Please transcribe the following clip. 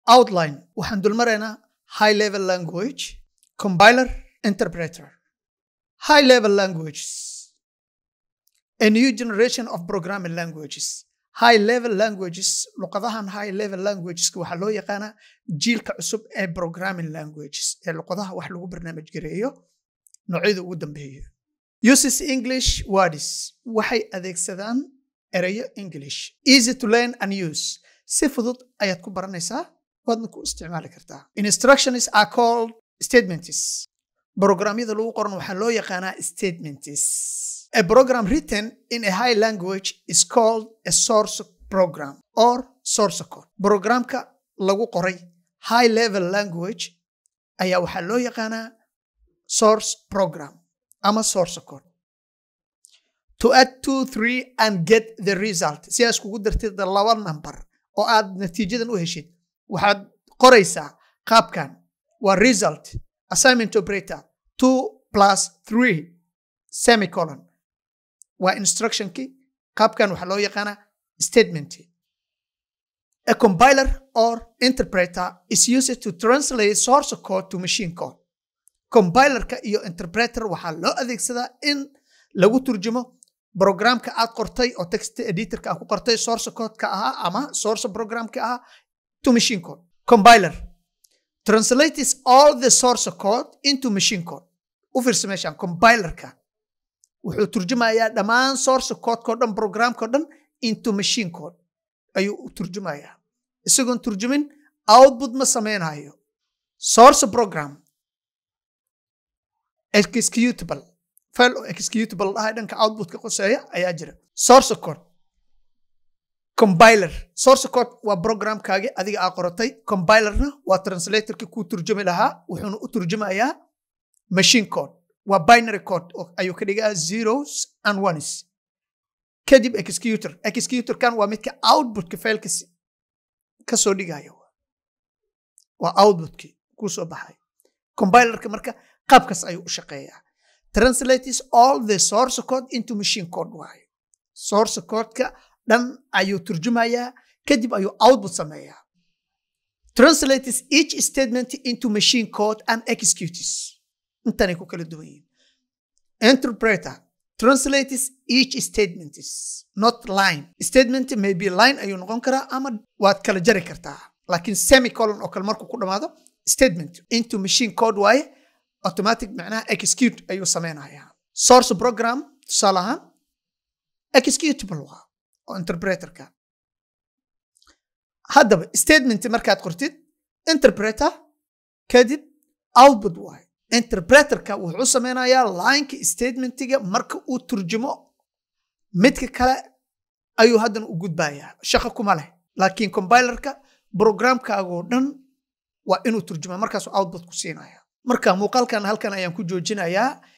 outline waxaan dulmaraynaa high level language compiler interpreter high level languages a new generation of programming languages high level languages luqadahan high level languageska waxaa loo yaqaanaa jiilka cusub ee programming languages ee luqadaha wax lagu barnaamij gareeyo noocyada ugu dambeeya uses english words waxay adeegsadaan erayo english easy to learn and use si fudud ayaad ku baranaysaa waadna ku isticmaali kartaa instructions are called statements programyada lagu qoran waxaa loo yaqaanaa statements a program written in a high language is called a source program or source code programka lagu qoray high level language ayaa waxaa loo yaqaanaa source program ama source code to add two three and get the result si aad iskugu dartid laba number oo aad natiijadan u heshid waxaad qoraysaa qaabkan waa result assignment operator two plus three semicolon waa instructionkii qaabkan waxaa loo yaqaanaa statement a compiler or interpreter is used to translate source code to machine code compilerka iyo interpreter waxaa loo adeegsadaa in lagu turjumo programka aad qortay oo text editorka aad ku qortay source codeka ahaa ama source programka ahaa to machine code compiler translates all the source code into machine code u fiirsa meeshaan compilerka wuxuu turjumayaa dhammaan source codeko dhan programko dhan into machine code ayuu u turjumayaa isagoon turjumin output ma sameynayo source program executable file oo executable dhahay dhanka outputka qoseeya ayaa jira source code compiler source code waa programkaagi adiga aa qoratay compilerna waa translatorki kuu turjumi lahaa wuxuuna u turjumayaa machine code waa binary code ayuu ka dhigaa zeros and ones kadib executor executorkan waa midka outputka failka kasoo dhigayo waa outputkii kuu soo baxay compilerka marka qaabkaas ayuu u shaqeeyaa translates all the source code into machine code waayo source codeka dhan ayuu turjumayaa kadib ayuu output sameeyaa translates each statement into machine code and executes intanay ku kala duwan yihiin interpreter translates each statement not line statement may be line ayuu noqon karaa ama waad kala jari kartaa laakiin semicolon oo kale markuu ku dhamaado statement into machine code waaye automatic macnaha execute ayuu sameynayaa source program tusaale ahaan executable waa oo interpreterka haddaba statement markaad qortid interpreter kadib output waaye interpreterka wuxuu sameynayaa lineka statementiga marka uu turjumo midka kale ayuu haddana u gudbayaa shaqo kuma leh laakiin compilerka programkaagoo dhan waa inuu turjumaa markaasuu output ku siinaya marka muuqaalkan halkan ayaan ku joojinayaa